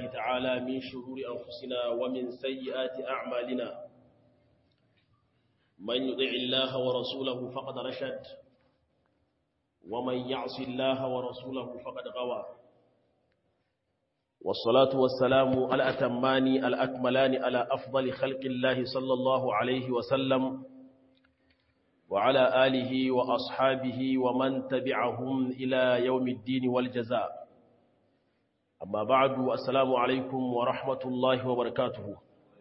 بالله تعالى من شرور أنفسنا ومن سيئات أعمالنا من يطع الله ورسوله فقد رشد ومن يعص الله ورسوله فقد غوى والصلاة والسلام الأتمان الأكملان على أفضل خلق الله صلى الله عليه وسلم وعلى آله وأصحابه ومن تبعهم إلى يوم الدين والجزاء أما بعد السلام عليكم ورحمة الله وبركاته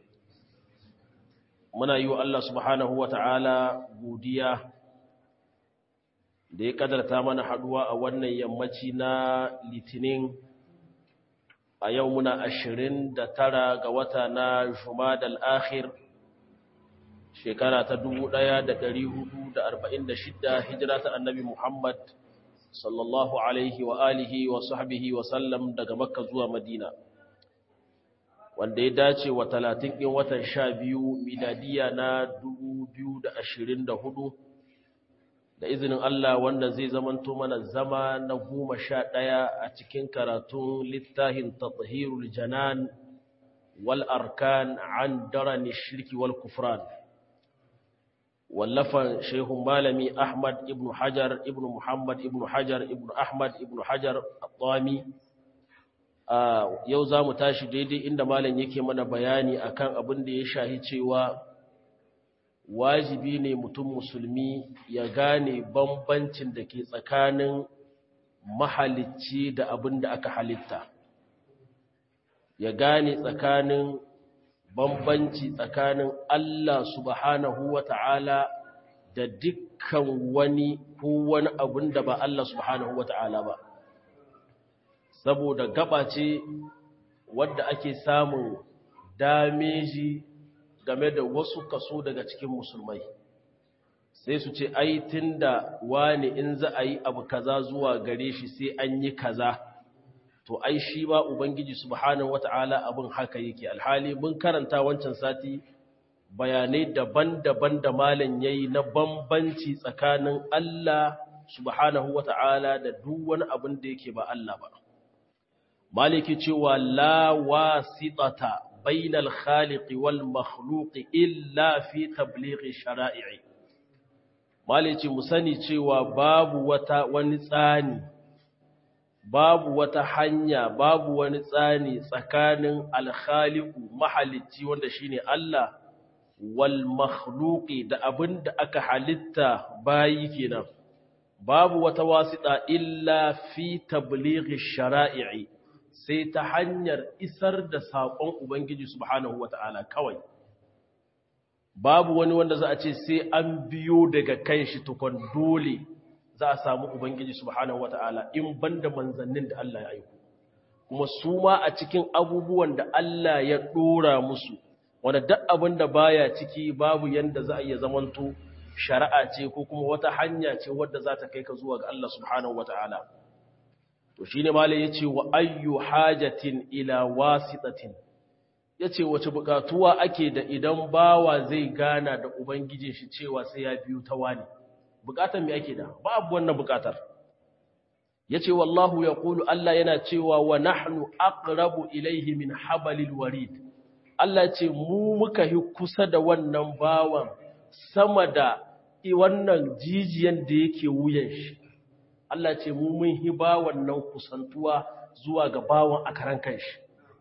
muna yi wa Allah subhanahu wa ta'ala godiya da ya kadarta mana haduwa a wannan yammaci na litinin a yau muna ashirin da tara ga wata na Jumadal akhir shekara ta dubu ɗaya da da da arba'in shidda hijira ta annabi Muhammad sallallahu alaihi wa alihi wa sahbihi wa sallam daga makka zuwa madina wanda ya dace wa talatin ɗin watan sha biyu miladiya na dubu biyu da ashirin da hudu da izinin Allah wanda zai zamanto mana zama na goma sha ɗaya a cikin karatun littafin tathirul janan wal arkan an darani shirki wal kufran wallafan shehun malami ahmad ibn hajar ibn muhammad ibn hajar ibn ahmad ibn hajar al-tami yau za mu tashi daidai inda malam yake mana bayani akan abin da ya shahi cewa wajibi ne mutum musulmi ya gane bambancin da ke tsakanin mahalicci da abin da aka halitta ya gane tsakanin bambanci tsakanin Allah subhanahu wa ta'ala da dukkan wani ko wani abin da ba Allah subhanahu wa ta'ala ba saboda gaba ce wadda ake samun dameji game da wasu kaso daga cikin musulmai sai su ce ai tunda wani in za a yi abu kaza zuwa gare shi sai an yi kaza to ai shi ba ubangiji subhanahu wata'ala abin haka yake alhali mun karanta wancan sati bayanai daban-daban da malam yayi na bambanci tsakanin Allah subhanahu wata'ala da duk wani abin da yake ba Allah ba maliki cewa la wasitata bainal khaliqi wal makhluqi illa fi tablighi shara'i'i maliki mu sani cewa babu wata wani tsani babu wata hanya babu wani tsani tsakanin al-khaliqu mahalicci wanda shine Allah wal makhluqi da abinda aka halitta bayi kenan babu wata wasita illa fi tablighi shara'i'i sai ta hanyar isar da saƙon Ubangiji subhanahu wa ta'ala kawai. Babu wani wanda za a ce sai an biyo daga kan shi tukon dole za a samu Ubangiji subhanahu wa ta'ala in banda manzannin da Allah ya aiko. Kuma su ma a cikin abubuwan da Allah ya ɗora musu, wanda duk abin da baya ciki babu yanda za a iya zamanto shari'a ce ko kuma wata hanya ce wadda za ta kai ka zuwa ga Allah subhanahu wa ta'ala. to shi ne malai ya ce wa ayyu hajatin ila wasitatin ya ce wace bukatuwa ake da idan bawa zai gana da ubangijin shi cewa sai ya biyu ta wani bukatar mai ake da babu wannan bukatar ya ce wallahu ya kulu Allah yana cewa wa nahnu aqrabu ilaihi min habalil warid Allah ce mu muka yi kusa da wannan bawan sama da wannan jijiyan da yake wuyan shi Allah ce mu mun hiba wannan kusantuwa zuwa ga bawan a karan kanshi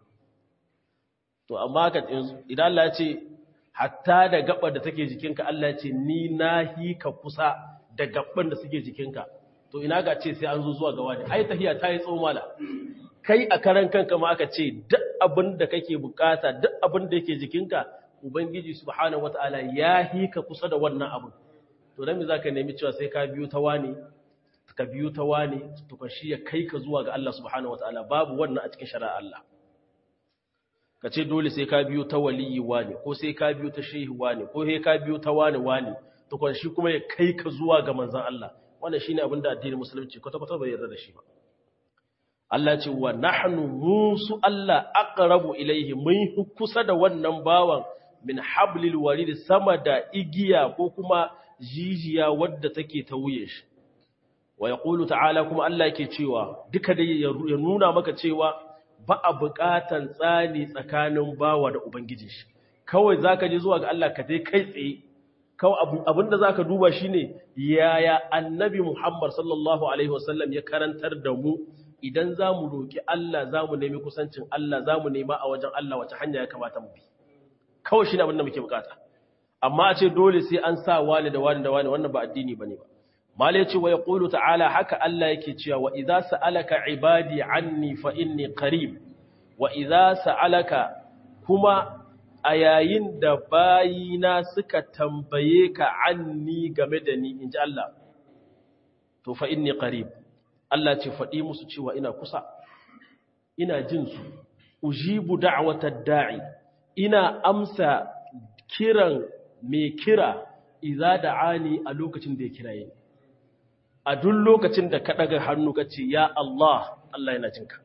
to amma ka idan Allah ce hatta da gabar da take jikinka Allah ce ni nahi ka kusa da gaban da suke jikinka to ina ga ce sai an zo zuwa ga wani ai tahiya ta yi tsomala kai a karan kanka ma aka ce duk abin da kake bukata duk abin da yake jikinka ubangiji subhanahu wataala ya hi ka kusa da wannan abin to dan me zaka nemi cewa sai ka biyo ta wani ka biyu ta wane tukun shi ya kai ka zuwa ga Allah subhanahu wa ta'ala babu wannan a cikin shari'ar Allah ka ce dole sai ka biyu ta waliyi wane ko sai ka biyu ta shehi wane ko sai ka biyu ta wane wane tukun shi kuma ya kai ka zuwa ga manzan Allah wannan shine abin da addinin musulunci kwata kwata bai yarda da shi ba Allah ce wa nahnu musu Allah aqrabu ilayhi mun kusa da wannan bawan min hablil warid sama da igiya ko kuma jijiya wadda take ta wuye shi wa yaqulu ta'ala kuma Allah yake cewa duka dai ya nuna maka cewa ba a buƙatan tsani tsakanin bawa da ubangijin shi kawai zaka je zuwa ga Allah ka dai kai tsaye kawai abinda zaka duba shine yaya annabi Muhammad sallallahu alaihi wasallam ya karantar da mu idan zamu roki Allah zamu nemi kusancin Allah zamu nema a wajen Allah wace hanya ya kamata mu bi kawai shine abinda muke bukata amma a ce dole sai an sa wani da wani da wani wannan ba addini bane ba mala yace wa yaqulu ta'ala haka Allah yake cewa wa idza sa'alaka ibadi anni fa inni qarib wa idza sa'alaka kuma a yayin da bayina suka tambaye ka anni game da ni inji Allah to fa inni qarib Allah ce faɗi musu cewa ina kusa ina jin su ujibu da'watad da'i ina amsa kiran mai kira idza da'ani a lokacin da ya kiraye ni a duk lokacin da ka ɗaga hannu ka ce, Ya Allah, Allah yana jinka.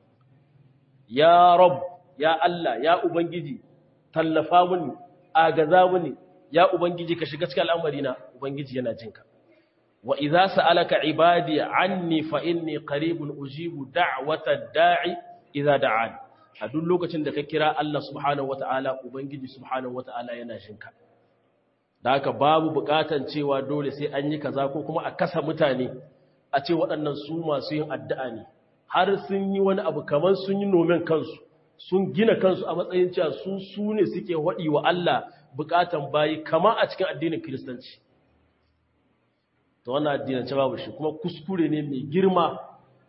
Ya Rab, ya Allah, ya Ubangiji, tallafa mini, agaza mini, ya Ubangiji ka shiga cikin al'amarina, Ubangiji yana jinka. Wa iza sa'alaka ibadi anni fa inni qaribun ujibu da'wata da'i idza da'ani. A duk lokacin da ka kira Allah subhanahu wata'ala, Ubangiji subhanahu wata'ala yana jinka. da haka babu bukatan cewa dole sai an yi kaza ko kuma a kasa mutane a ce waɗannan su masu yin addu'a ne har sun yi wani abu kamar sun yi nomen kansu sun gina kansu a matsayin cewa su su ne suke haɗi wa Allah bukatan bayi kama a cikin addinin kiristanci ta wannan addinance babu shi kuma kuskure ne mai girma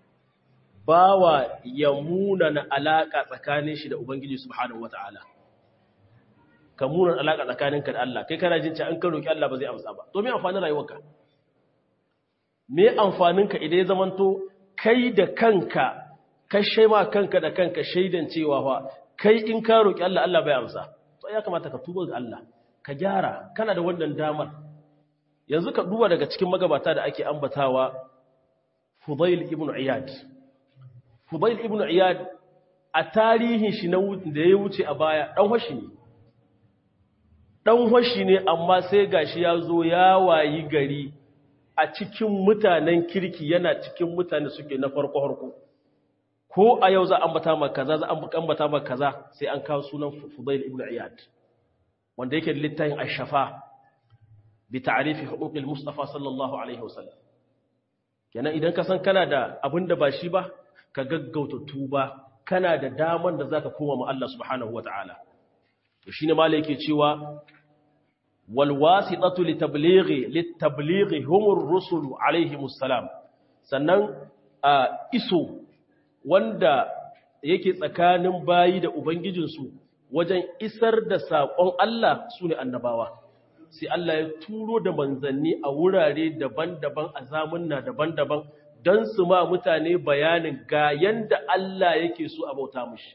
bawa ya munana alaƙa tsakanin shi da ubangiji subhanahu wata'ala ka munar alaƙa tsakaninka da Allah kai kana jin cewa an ka roki Allah ba zai amsa ba to me amfanin rayuwarka me amfaninka idan ya zamanto kai da kanka ka shaima kanka da kanka shaidan cewa fa kai in ka roki Allah Allah bai amsa to ya kamata ka tuba ga Allah ka gyara kana da wannan damar yanzu ka duba daga cikin magabata da ake ambatawa Fudail ibn Iyad Fudail ibn Iyad a tarihin shi na da ya wuce a baya dan hoshi ne ɗan hoshi ne amma sai gashi ya zo ya wayi gari a cikin mutanen kirki yana cikin mutane suke na farko harko ko a yau za a ambata maka kaza za a ambata maka kaza sai an kawo sunan Fudail ibn Iyad wanda yake da littafin Ash-Shafa bi ta'rifi huquqil Mustafa sallallahu alaihi wasallam kenan idan ka san kana da abin da ba shi ba ka gaggauta tuba kana da daman da zaka koma ma Allah subhanahu wataala to shine malai yake cewa والواسطة لتبليغ للتبليغ هم الرسل عليهم السلام sannan a iso wanda yake tsakanin bayi da ubangijinsu wajen isar da saƙon Allah su ne annabawa sai Allah ya turo da manzanni a wurare daban-daban a zamunna daban-daban don su ma mutane bayanin ga yanda Allah yake so a bauta mushi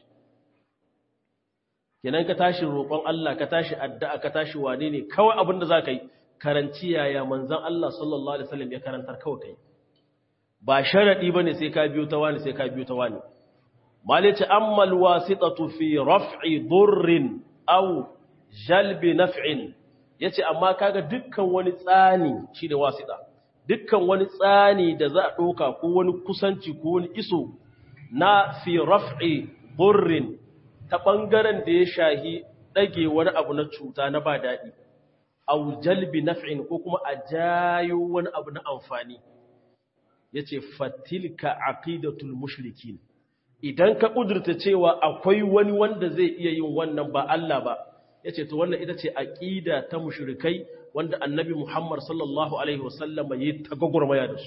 kenan ka tashi roƙon Allah ka tashi addu'a ka tashi wane ne kawai abin da za ka yi karanci yaya manzan Allah sallallahu Alaihi wasallam ya karantar kawai kai ba sharaɗi ba ne sai ka biyo ta wani sai ka biyo ta wani malice ammal wasitatu fi raf'i durrin aw jalbi naf'in yace amma kaga dukkan wani tsani shi da wasita dukkan wani tsani da za a ɗauka ko wani kusanci ko wani iso na fi raf'i durrin ta ɓangaren da ya shahi ɗage wani abu na cuta na ba daɗi, au jalbi naf'in ko kuma a jayo wani abu na amfani, ya ce fatilka aqidatul mushrikin idan ka ƙudurta cewa akwai wani wanda zai iya yin wannan ba Allah ba, ya ce to wannan ita ce aƙida ta mushrikai wanda annabi Muhammad sallallahu Alaihi wasallam ya yi ta gwagwarmaya da su.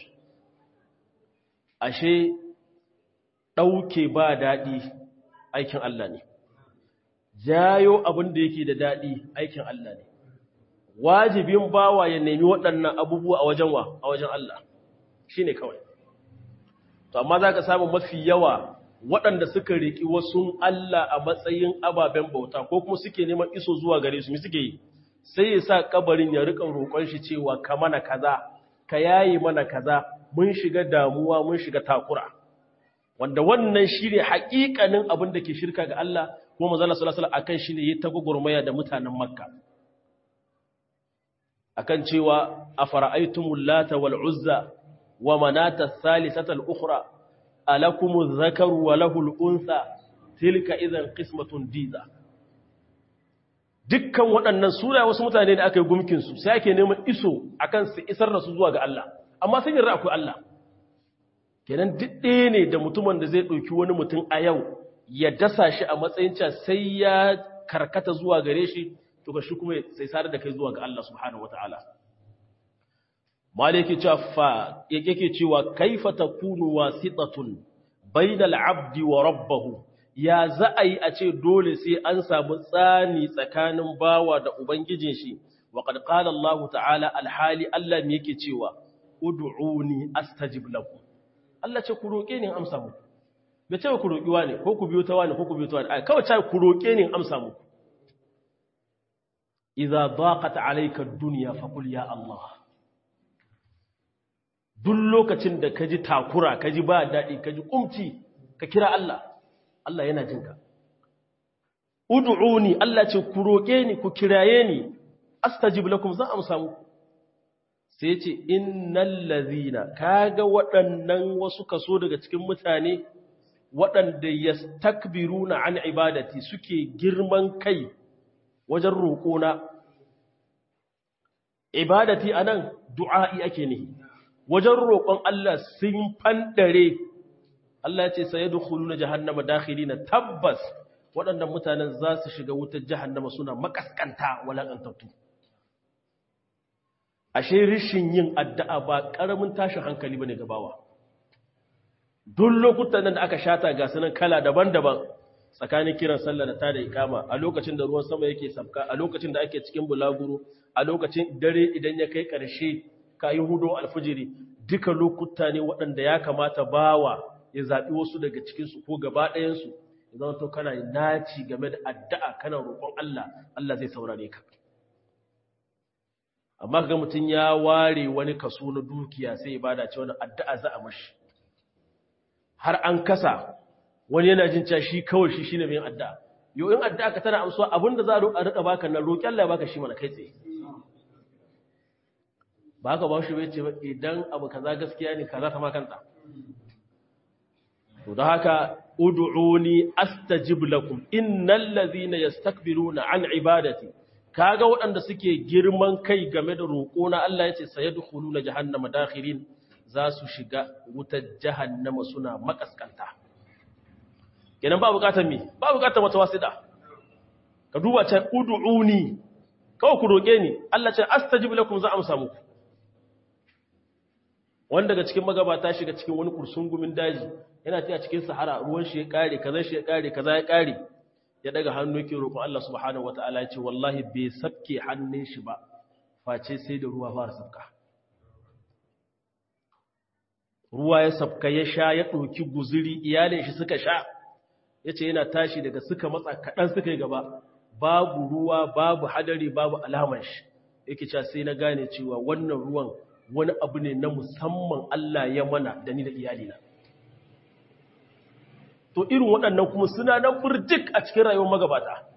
Ashe, ɗauke ba daɗi aikin Allah ne. jayo abin da yake da daɗi aikin Allah ne wajibin bawa ya nemi waɗannan abubuwa a wajen wa a wajen Allah shi ne kawai to amma za ka samu mafi yawa waɗanda suka riƙi wasu Allah a matsayin ababen bauta ko kuma suke neman iso zuwa gare su mi suke yi sai ya sa kabarin ya riƙa roƙon shi cewa ka mana kaza ka yayi mana kaza mun shiga damuwa mun shiga takura wanda wannan shi ne haƙiƙanin abin da ke shirka ga Allah kuma manzala sallallahu alaihi akan shi ne ya ta gugurmaya da mutanen makka akan cewa afara'aytumul lata wal uzza wa manata thalithata al ukhra alakumuz zakaru wa lahul untha tilka idan qismatun diza dukkan waɗannan suna wasu mutane da aka yi gumkinsu sai ake neman iso akan su isar da su zuwa ga Allah amma sun yarda akwai Allah kenan duk ɗaya ne da mutumin da zai ɗauki wani mutum a yau ya dasa shi a matsayin cewa sai ya karkata zuwa gare shi to ka shi kuma sai sadar da kai zuwa ga Allah subhanahu wataala malaki cewa fa yake cewa kaifa takunu wasitatun bainal abdi wa rabbahu ya za a yi a ce dole sai an samu tsani tsakanin bawa da ubangijin shi wa qad qala Allah ta'ala alhali Allah ne yake cewa ud'uni astajib lakum Allah ce ku roke ni in amsa muku bai ce ku roki wani ko ku biyo ta wani ko ku biyo ta wani kawai ce ku roke ni in amsa muku idza daqat alayka ad-dunya faqul ya Allah duk lokacin da ka ji takura ka ji ba daɗi ka ji ƙumci ka kira Allah Allah yana jinka ud'uni Allah ce ku roƙe ni ku kiraye ni astajib lakum zan amsa muku sai ce innal ladhina kaga waɗannan wasu kaso daga cikin mutane waɗanda yastakbiruna an ibadati suke girman kai wajen roƙona ibadati anan du'a'i ake nihi wajen roƙon Allah sun fandare Allah ce sai yadkhulu na jahannama dakhilina tabbas waɗannan mutanen za su shiga wutar jahannama suna makaskanta walakantattu ashe rishin yin addu'a ba ƙaramin tashin hankali bane gabawa duk lokutan nan da aka shata ga sunan kala daban-daban tsakanin kiran sallah da ta da ikama a lokacin da ruwan sama yake sabka a lokacin da ake cikin bulaguro a lokacin dare idan ya kai ƙarshe ka yi hudo alfijiri duka lokuta ne waɗanda ya kamata bawa ya zaɓi wasu daga cikinsu ko gaba ɗayansu ya zama to kana naci game da addu'a kana roƙon Allah Allah zai saurare ka amma ga mutum ya ware wani kaso na dukiya sai ya bada ce wani addu'a za a mashi har an kasa wani yana jin cewa shi kawai shi shine mai addu'a yau in addu'a ka tana amsuwa abinda za a rika baka na roƙi Allah ya baka shi mana kai tsaye ba haka ba shi bai ce ba idan abu kaza gaskiya ne kaza ta makanta to da haka ud'uni astajib lakum innal ladhina yastakbiruna an ibadati kaga waɗanda suke girman kai game da roƙo na Allah yace sayadkhuluna jahannama dakhirin za su shiga wutar jahannama suna makaskanta kenan ba bukatar mi ba bukatar wata wasida ka duba can ud'uni kawai ku roƙe ni Allah ce astajib lakum za amsa muku wanda daga cikin magabata shiga cikin wani kursungumin daji yana ta cikin sahara ruwan shi ya kare kaza shi ya kare kaza ya kare ya daga hannu yake roƙon Allah subhanahu wataala ya ce wallahi bai sabke hannun shi ba face sai da ruwa fara sabka ruwa ya sabka ya sha ya ɗauki guzuri iyalin shi suka sha ya ce yana tashi daga suka matsa kaɗan suka yi gaba babu ruwa babu hadari babu alamar shi yake cewa sai na gane cewa wannan ruwan wani abu ne na musamman Allah ya mana da ni da iyalina. To irin waɗannan kuma suna nan burjik a cikin rayuwar magabata.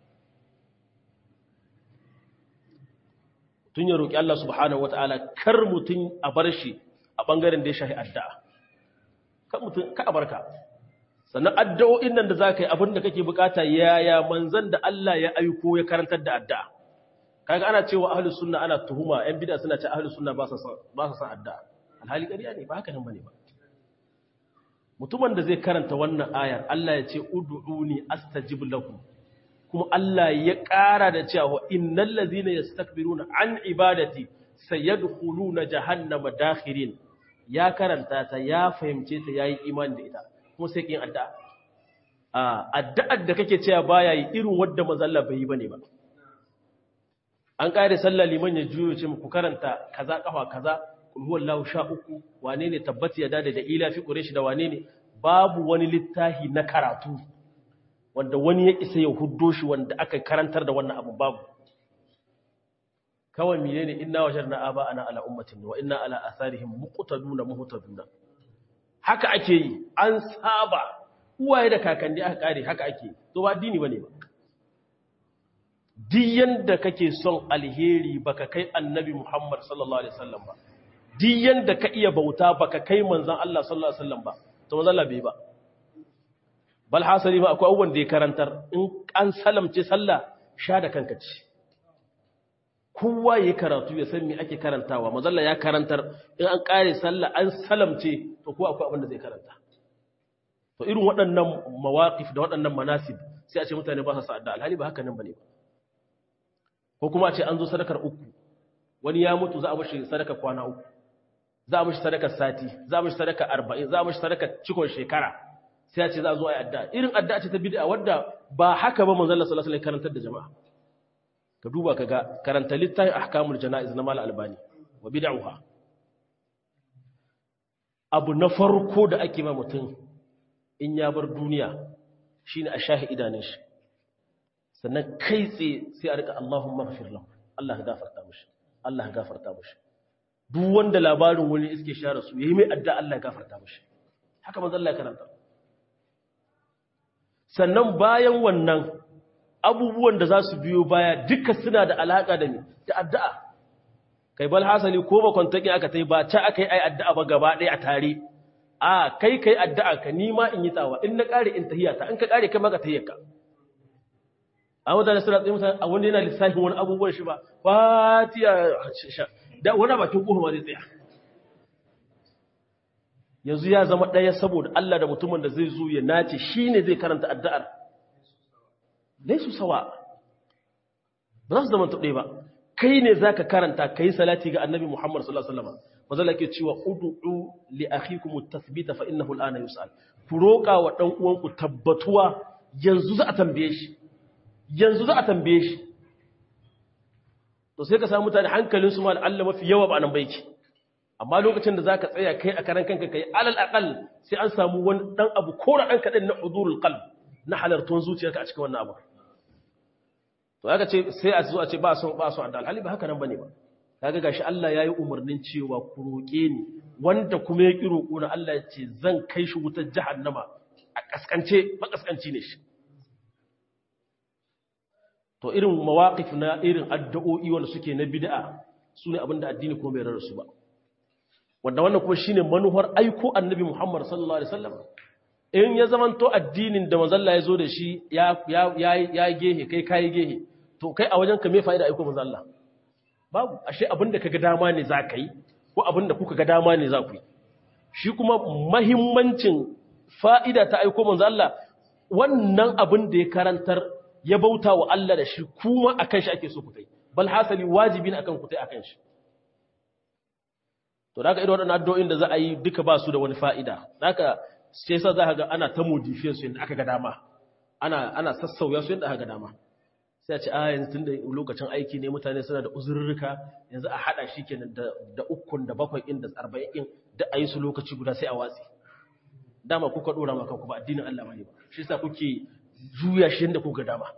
Tun ya roƙi Allah subhanahu wa ta'ala kar mutum a bar shi a ɓangaren da ya shahi addu'a. Ka mutum ka a barka. Sannan addu'o'in nan da za ka yi abin da kake bukata yaya manzan da Allah ya aiko ya karantar da addu'a. kaga ana cewa ahlus sunna ana tuhuma yan bid'a suna cewa ahlus sunna ba sa ba sa san addu'a alhali ƙarya ne ba haka nan bane ba mutumin da zai karanta wannan ayar Allah ya ce ud'uni astajib lakum kuma Allah ya ƙara da cewa innal ladhina yastakbiruna an ibadati sayadkhuluna jahannama dakhirin ya karanta ta ya fahimce ta yayi imani da ita kuma sai kin addu'a a addu'ar da kake cewa baya yi irin wanda manzo Allah bai yi bane ba an ƙare sallah liman ya juyo ce ku karanta kaza kafa kaza kul huwallahu sha uku wane ne tabbati ya dade da ila fi quraish da wane ne babu wani littafi na karatu wanda wani ya isa ya huddo shi wanda aka karantar da wannan abu babu kawai menene inna wajadna aba ana ala ummatin wa inna ala atharihim muqtaduna muhtaduna haka ake yi an saba uwaye da kakanni aka kare haka ake to ba dini bane ba duk yanda kake son alheri baka kai annabi Muhammad sallallahu alaihi wasallam ba duk yanda ka iya bauta baka kai manzon Allah sallallahu alaihi wasallam ba to manzon Allah bai ba bal hasali ma akwai abubuwan da ya karantar in an salamce sallah sha da kanka ce kowa ya karatu ya san me ake karantawa mazalla ya karantar in an kare sallah an salamce to kowa akwai abin da zai karanta to irin waɗannan mawaƙif da waɗannan manasib sai a ce mutane ba sa sa'adda alhali ba haka nan bane ko kuma a ce an zo sadakar uku wani ya mutu za a mashi sadaka kwana uku za a mashi sadakar sati za a mashi sadaka arba'in za a mashi sadakar cikon shekara sai a ce za a zo a yi adda irin adda ce ta bid'a wadda ba haka ba manzon Allah sallallahu alaihi karantar da jama'a ka duba ka ga karanta littafin ahkamul janaiz na mal albani wa bid'uha abu na farko da ake ma mutum in ya bar duniya shine a shahi idanun shi sannan kai tsaye sai a rika Allahumma ghafir lahu Allah ya gafarta mishi Allah ya gafarta mishi duk wanda labarin wani iske share su yayi mai adda Allah ya gafarta mishi haka manzo Allah ya karanta sannan bayan wannan abubuwan da za su biyo baya duka suna da alaka da ni da addu'a kai bal hasali ko ba kwantakin aka tai ba ta aka yi ai addu'a ba gaba ɗaya a tare a kai kai addu'a ka nima in yi tsawa in na kare in tahiyata in ka kare kai maka tahiyyarka a mutane suna tsaye mutane a wanda yana lissafin wani abubuwan shi ba fatiya da wani bakin ƙofa ma zai tsaya yanzu ya zama ɗaya saboda Allah da mutumin da zai zo ya nace shi ne zai karanta addu'ar dai su sawa ba za su zama taɓe ba kai ne za ka karanta ka yi salati ga annabi muhammad sallallahu alaihi wasallam mazala ke cewa udu'u li akhikum at-tathbita fa innahu al-ana yus'al ku roƙa wa dan uwanku tabbatuwa yanzu za a tambaye shi yanzu za a tambaye shi to sai ka samu mutane hankalinsu ma Allah mafi yawa ba nan baiki amma lokacin da zaka tsaya kai a karan kanka kai alal aqal sai an samu wani dan abu kora dan kadan na hudurul qalb na halartun zuciyarka a cikin wannan abu to aka ce sai a zo a ce ba son ba son da alhali ba haka nan bane ba kaga gashi Allah yayi umarnin cewa ku roke ni wanda kuma ya ki roko na Allah ya ce zan kai shi wutar jahannama a kaskance ba kaskanci ne shi to irin mawaƙif na irin addu'o'i wanda suke na bid'a su ne abinda addini kuma bai rarrasu ba wanda wannan kuma shine manuhar aiko annabi Muhammad sallallahu alaihi wasallam in ya zamanto addinin da manzalla ya zo da shi ya ya ya gehe kai kai gehe to kai a wajen ka me fa'ida aiko manzalla babu ashe abinda kaga dama ne za ka yi ko abinda kuka ga dama ne za ku yi shi kuma mahimmancin fa'ida ta aiko manzalla wannan abin da ya karantar ya bauta wa Allah da shi kuma akan shi ake so ku tai bal hasali wajibi ne akan ku tai akan shi to daga irin waɗannan addu'o'in da za a yi duka ba su da wani fa'ida daga sai yasa za ka ga ana ta modifiyar su yadda aka ga dama ana ana sassauya su yadda aka ga dama sai a ce a yanzu tunda lokacin aiki ne mutane suna da uzurruka yanzu a hada shi kenan da da ukun da bakwai in da arba'in in da a yi su lokaci guda sai a watsi dama kuka dora maka ku ba addinin Allah bane ba shi yasa kuke juya shi yadda kuka dama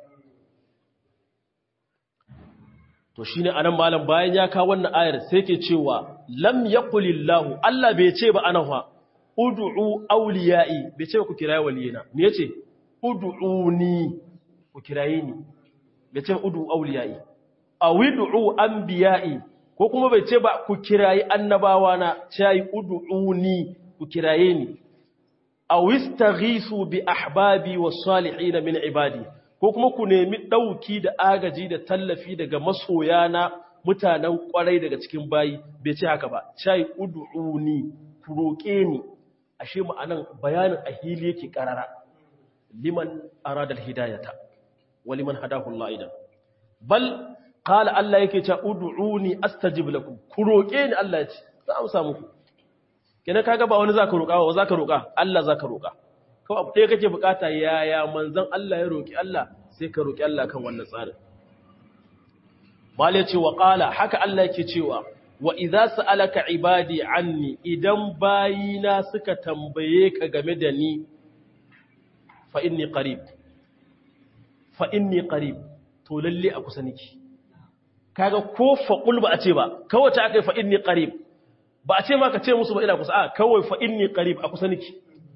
to shi ne anan malam bayan ya kawo wannan ayar sai ke cewa lam yaqulillahu Allah bai ce ba anawa ud'u awliya'i bai ce ku kiraye waliyina me yace ud'uni ku kiraye ni bai ce ud'u awliya'i awid'u anbiya'i ko kuma bai ce ba ku kirayi annabawa na sai ud'uni ku kiraye ni aw istaghisu bi ahbabi was salihin min ibadi ko kuma ku nemi dauki da agaji da tallafi daga masoyana mutanen kwarai daga cikin bayi bai ce haka ba chai ud'uni ku roke ni ashe ma'anan bayanin ahili yake karara liman arada alhidayata wa liman hadahu Allah idan bal qala Allah yake cewa ud'uni astajib lakum ku roke ni Allah ya ce za a amsa muku kenan kaga ba wani zaka roƙa ba zaka roƙa Allah zaka roƙa kawai abu ɗaya kake bukata yaya manzon Allah ya roƙi Allah sai ka roƙi Allah kan wannan tsarin malai ce wa qala haka Allah yake cewa wa idza sa'alaka ibadi anni idan bayina suka tambaye ka game da ni fa inni qarib fa inni qarib to lalle a kusa niki kaga ko fa qul ba a ce ba kawai ta akai fa inni qarib ba a ce ma ka ce musu ba ina kusa a kawai fa inni qarib a kusa niki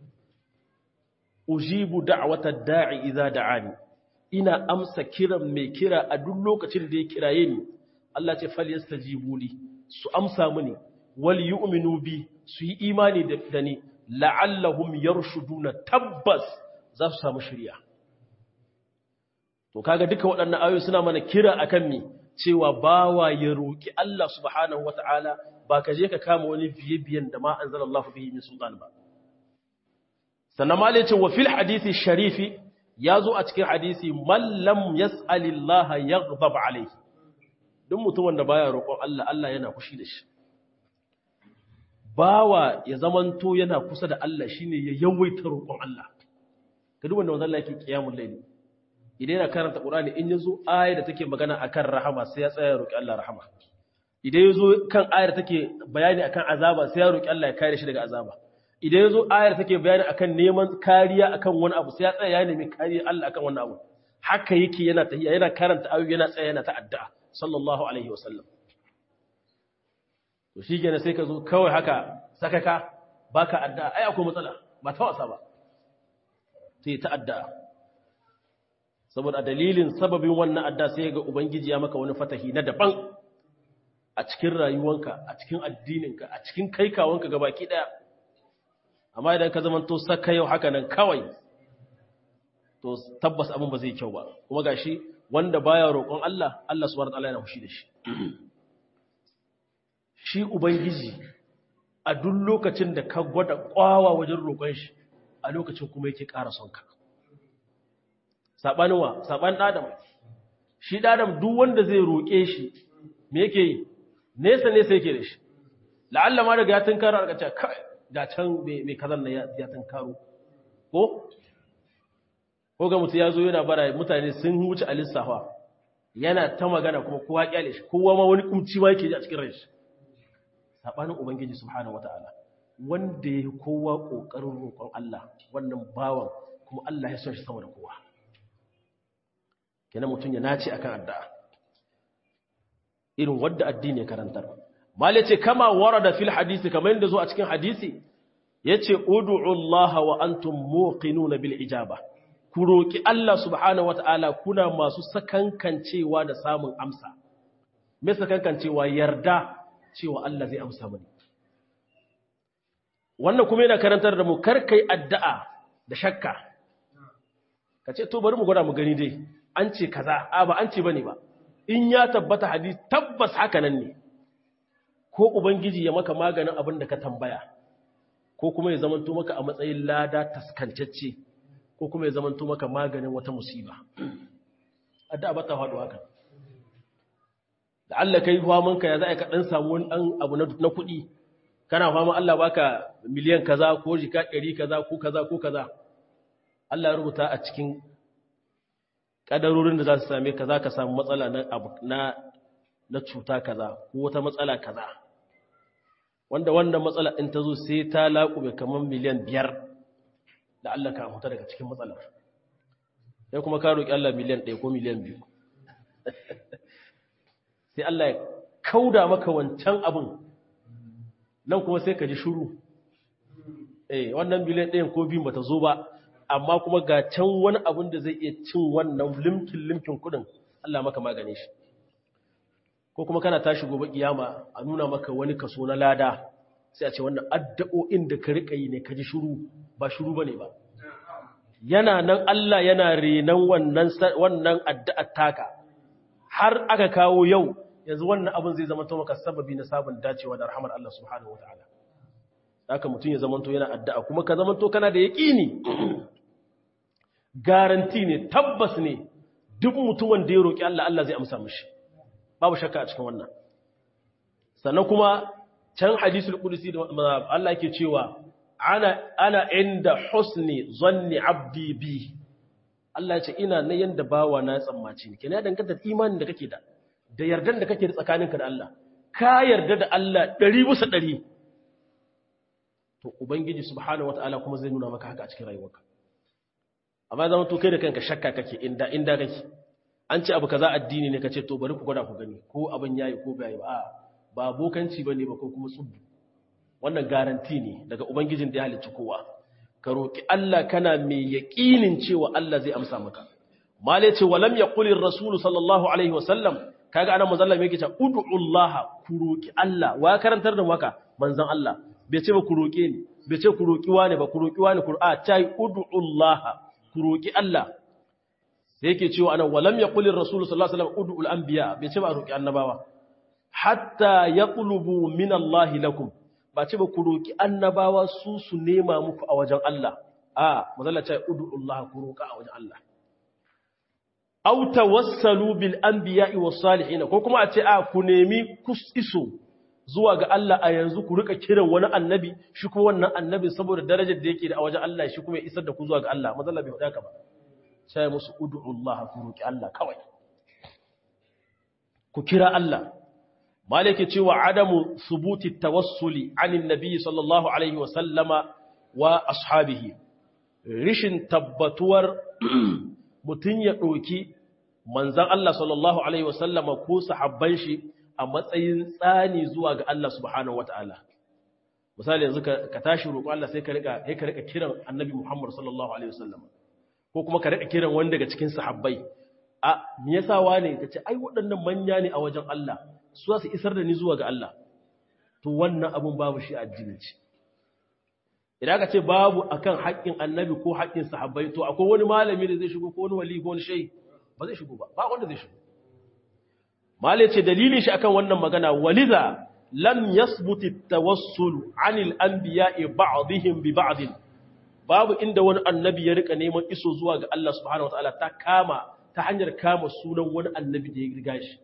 ujibu da'wata da'i idza da'ani ina amsa kiran mai kira a duk lokacin da ya kiraye ni Allah ce falyastajibu li su amsa mini wal yu'minu bi su yi imani da ni la'allahum yarshuduna tabbas za su samu shirya to kaga duka waɗannan ayoyi suna mana kira akan mi cewa bawa ya roki Allah subhanahu wataala ba ka je ka kama wani biye-biyen da ma anzalallahu bihi min sultan ba sannan ma ce wa fil hadisi sharifi ya zo a cikin hadisi mallam yas'alillaha yaghdab alayhi duk mutumin da baya roƙon Allah Allah yana fushi da shi bawa ya zamanto yana kusa da Allah shine ya yawaita roƙon Allah ka duk wanda manzon Allah yake qiyamul layl idan yana karanta Qur'ani in yazo ayar da take magana akan rahama sai ya tsaya roƙi Allah rahama idan yazo kan ayar take bayani akan azaba sai ya roƙi Allah ya kare shi daga azaba idan yazo ayar take bayani akan neman kariya akan wani abu sai ya tsaya ya nemi kariya Allah akan wani abu haka yake yana tahiya yana karanta ayoyi yana tsaya yana ta'adda sallallahu alaihi wasallam to shi gane sai ka zo kawai haka sakaka baka addu'a ai akwai matsala ba ta wasa ba sai ta addu'a saboda dalilin sababin wannan addu'a sai ga ubangiji ya maka wani fatahi na daban a cikin rayuwanka a cikin addininka a cikin kaikawanka gabaki daya amma idan ka zama to saka yau haka nan kawai to tabbas abin ba zai kyau ba kuma gashi wanda baya roƙon Allah Allah subhanahu wataala yana fushi da shi shi ubangiji a duk lokacin da ka gwada kwawa wajen roƙon shi a lokacin kuma yake ƙara son ka sabanin wa saban adam shi adam duk wanda zai roƙe shi me yake yi nesa nesa yake da shi la'alla ma daga ya tunkaro a kace kai ga can mai kazan nan ya tunkaro ko ko ga mutu ya zo yana bara mutane sun wuce a lissafa yana ta magana kuma kowa kyale shi kowa ma wani kumci ma yake ji a cikin rai shi sabanin ubangiji subhanahu wataala wanda ya kowa kokarin roƙon Allah wannan bawan kuma Allah ya son shi sama da kowa kenan mutum ya nace akan addu'a irin wadda addini ya karantar mal yace kama warada fil hadisi kamar yadda zo a cikin hadisi yace ud'u Allah wa antum muqinuna bil ijaba ku roki Allah subhanahu wataala kuna masu sakankancewa da samun amsa me sakankancewa yarda cewa Allah zai amsa mani wannan kuma yana karantar da mu karkai addu'a da shakka kace to bari mu gwada mu gani dai an ce kaza a ba an ce bane ba in ya tabbata hadisi tabbas haka nan ne ko ubangiji ya maka maganin abin da ka tambaya ko kuma ya zamanto maka a matsayin lada taskancacce ko kuma ya zamanto maka maganin wata musiba addu'a ba ta faɗo haka da Allah kai famanka ya za ka dan samu wani dan abu na kuɗi kana fama Allah baka miliyan kaza ko jika ɗari kaza ko kaza ko kaza Allah ya rubuta a cikin kadarorin da za su same ka za ka samu matsala na abu na na cuta kaza ko wata matsala kaza wanda wannan matsala in ta zo sai ta laƙube kamar miliyan biyar da Allah ka huta daga cikin matsalar sai kuma ka roƙi Allah miliyan ɗaya ko miliyan biyu sai Allah ya kauda maka wancan abin nan kuma sai ka ji shuru eh wannan miliyan ɗayan ko biyun bata zo ba amma kuma ga can wani abin da zai iya cin wannan limkin limkin kudin Allah maka magane shi ko kuma kana tashi gobe kiyama a nuna maka wani kaso na lada sai a ce wannan addu'o'in da ka rika yi ne ka ji shuru ba shuru bane ba yana nan Allah yana renan wannan wannan addu'ar taka har aka kawo yau yanzu wannan abin zai zama to maka sababi na sabon dacewa da rahmar Allah subhanahu wataala haka mutum ya zamanto yana addu'a kuma ka zamanto kana da yaƙini garanti ne tabbas ne duk mutumin da ya roƙi Allah Allah zai amsa mishi babu shakka a cikin wannan sannan kuma can hadisul qudsi da Allah yake cewa ana ana inda husni zanni abdi bi Allah ya ce ina na yanda bawa na tsammaci ne kenan ya danganta da imanin da kake da da yardan da kake da tsakaninka da Allah ka yarda da Allah 100 bisa 100 to ubangiji subhanahu wataala kuma zai nuna maka haka a cikin rayuwarka amma zaman to kai da kanka shakka kake inda inda kake an ce abu kaza addini ne kace to bari ku gwada ku gani ko abin yayi ko bai ba ba bokanci bane ba ko kuma tsubbu wannan garanti ne daga ubangijin da ya halicci kowa ka roki Allah kana mai yaqinin cewa Allah zai amsa maka male ce walam yaqulir rasul sallallahu alaihi wasallam kaga ana manzon Allah yake cewa ud'ullaha ku roki Allah wa karantar da maka manzon Allah bai ce ba ku roke ni bai ce ku roki wani ba ku roki wani qur'a ta yi ud'ullaha ku roki Allah sai yake cewa anan walam yaqul ar-rasul sallallahu alaihi wasallam ud'u al-anbiya bai ce ba roki annabawa hatta yaqlubu min Allah lakum ba ce ba ku roki annabawa su su nema muku a wajen Allah a mazalla ce ud'u Allah ku roka a wajen Allah aw tawassalu bil anbiya'i was salihin ko kuma a ce a ku nemi iso zuwa ga Allah a yanzu ku rika kiran wani annabi shi kuma wannan annabi saboda darajar da yake da a wajen Allah shi kuma ya isar da ku zuwa ga Allah mazalla bai faɗa ka ba sai musu ud'u Allah ku roki Allah kawai ku kira Allah malike cewa adamu subuti tawassuli anin nabi sallallahu alaihi wa sallama wa ashabihi rishin tabbatuwar mutun ya doki manzon Allah sallallahu alaihi wa sallama ko sahabban shi a matsayin tsani zuwa ga Allah subhanahu wataala misali yanzu ka tashi roƙo Allah sai ka rika sai ka rika kiran annabi Muhammad sallallahu alaihi wa sallama ko kuma ka rika kiran wani daga cikin sahabbai a me yasa wane kace ai waɗannan manya ne a wajen Allah su za su isar da ni zuwa ga Allah to wannan abun babu shi addinci idan ka ce babu akan haƙƙin annabi ko haƙƙin sahabbai to akwai wani malami da zai shigo ko wani wali ko wani shehi ba zai shigo ba ba wanda zai shigo malai ce dalilin shi akan wannan magana waliza lam yasbuti tawassul anil anbiya'i ba'dihim bi ba'd babu inda wani annabi ya rika neman iso zuwa ga Allah subhanahu wataala ta kama ta hanyar kama sunan wani annabi da ya riga shi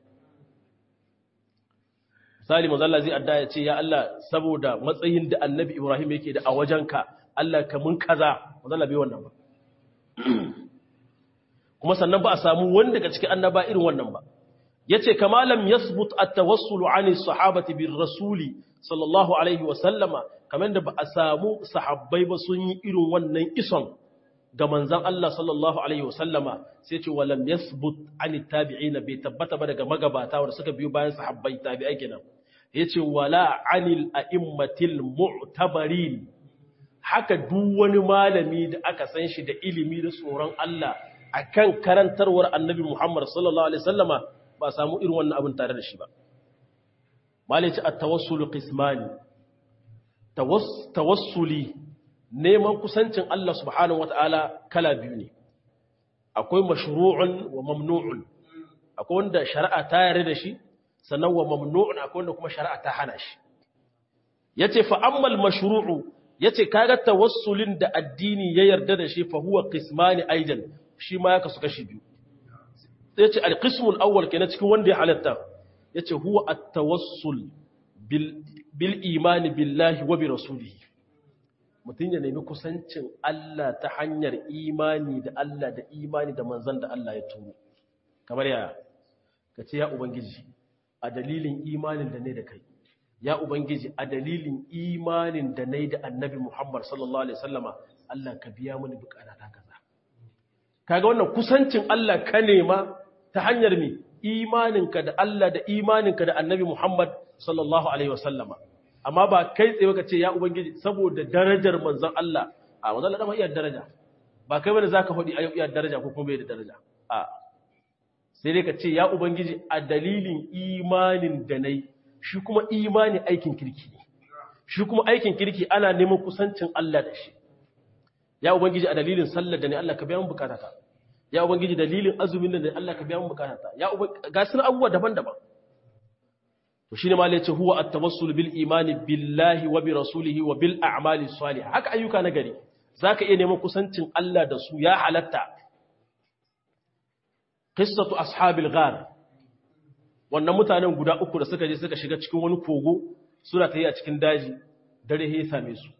misali mazalla zai adda ya ce ya Allah saboda matsayin da annabi Ibrahim yake da a wajenka Allah ka mun kaza mazalla bai wannan ba kuma sannan ba a samu wani daga cikin annaba irin wannan ba yace kama lam yasbut at-tawassul 'ani sahabati bir rasuli sallallahu alaihi wa sallama kamar da ba a samu sahabbai ba sun yi irin wannan ison ga manzan Allah sallallahu Alaihi wasallama sai ce walam yasbut ani tabi'ina bai tabbata ba daga magabata wanda suka biyo bayan sahabbai tabi'ai kenan yace wala anil a'immatil mu'tabarin haka duk wani malami da aka san shi da ilimi da tsoron Allah akan karantarwar Annabi Muhammad sallallahu alaihi wasallama ba samu irin wannan abin tare da shi ba malai ce at-tawassul qismani tawassuli neman kusancin Allah subhanahu wata'ala kala biyu ne akwai mashru'un wa mamnu'un akwai wanda shari'a ta yarda da shi sannan wa mamnu'un akwai wanda kuma shari'a ta hana shi yace fa ammal mashru'u yace kaga tawassulin da addini ya yarda da shi fa huwa qismani aidan shi ma ya kasu kashi biyu yace al-qismul awwal kenan cikin wanda ya halatta yace huwa at-tawassul bil bil imani billahi wa bi rasulihi mutum ya nemi kusancin Allah ta hanyar imani da Allah da imani da manzan da Allah ya turo kamar ya ka ce ya ubangiji a dalilin imanin da ne da kai ya ubangiji a dalilin imanin da ne da annabi Muhammad sallallahu alaihi wasallama Allah ka biya mini bukata ta kaza kaga wannan kusancin Allah ka nema ta hanyar mi imaninka da Allah da imaninka da annabi Muhammad sallallahu alaihi wasallama amma ba kai tsaye ka ce ya ubangiji saboda darajar manzon Allah a manzon Allah iya daraja ba kai bane zaka faɗi ayyuka iya daraja ko kuma bai da daraja a sai dai ka ce ya ubangiji a dalilin imanin da nayi shi kuma imani aikin kirki ne shi kuma aikin kirki ana neman kusancin Allah da shi ya ubangiji a dalilin sallar da ne Allah ka biya mun bukatata ya ubangiji dalilin azumin da ne Allah ka biya mun bukatata ya ubangiji ga sun abubuwa daban-daban to shine ma yace huwa at-tawassul bil imani billahi wa bi rasulihi wa bil a'mali salih haka ayyuka na gari zaka iya neman kusancin Allah da su ya halatta qissatu ashabil ghar wannan mutanen guda uku da suka je suka shiga cikin wani kogo suna tayi a cikin daji dare ya same su